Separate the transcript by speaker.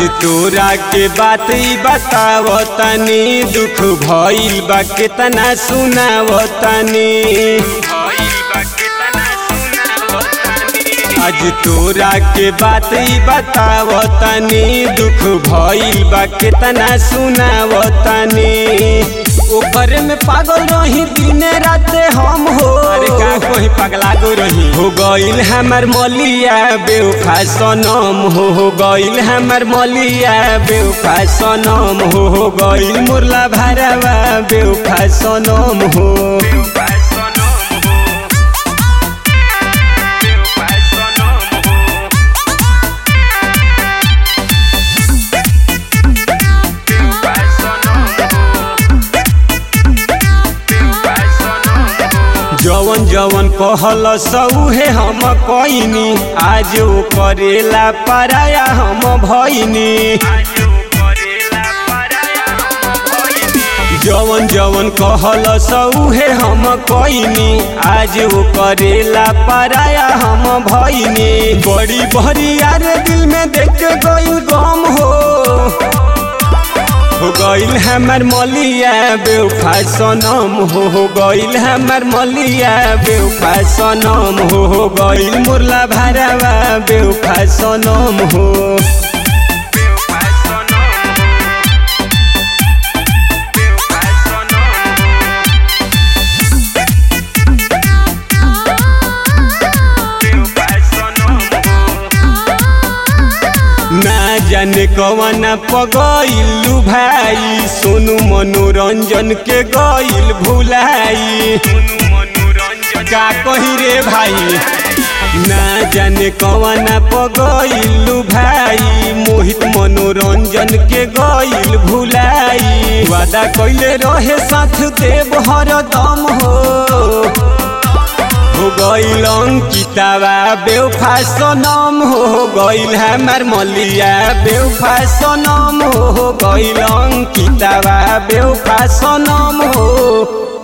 Speaker 1: तोरा के बात ई बताव तनी दुख भइल बा केतना सुनाव तनी आज तोरा के बात ई बताव तनी दुख भइल बा केतना सुनाव तनी ओकर में पागल रही दिन रात हम हो
Speaker 2: अरे का कोई पगला गो रही
Speaker 1: हो गइल हमर मलिया बेवफा सनम हो हो गइल हमर मलिया बेवफा सनम हो हो गइल मुरला भरवा बेवफा सनम हो जवन जवन कहल सऊहे हम कइनी आज ओ करेला पराया हम भइनी जवन जवन कहल सऊहे हम कइनी आज ओ करेला पराया हम भइनी बड़ी बड़ी यार दिल में देख के गइल गम हो हो गइल हमर मलिया बेवफा सनम हो हो गइल हमर मलिया बेवफा सनम हो हो गइल मुरला भरवा बेवफा सनम हो ना जाने कवन पगइलू भाई सोनू मनोरंजन के गइल भुलाई का कही रे भाई ना जाने कवन पगइलू भाई मोहित मनोरंजन के गइल भुलाई वादा कइले रहे साथ देव हरदम हो हो गइल अंकितावा बेवफा सनम हो गइल हमर मलिया बेवफा सनम हो गइल अंकितावा बेवफा सनम हो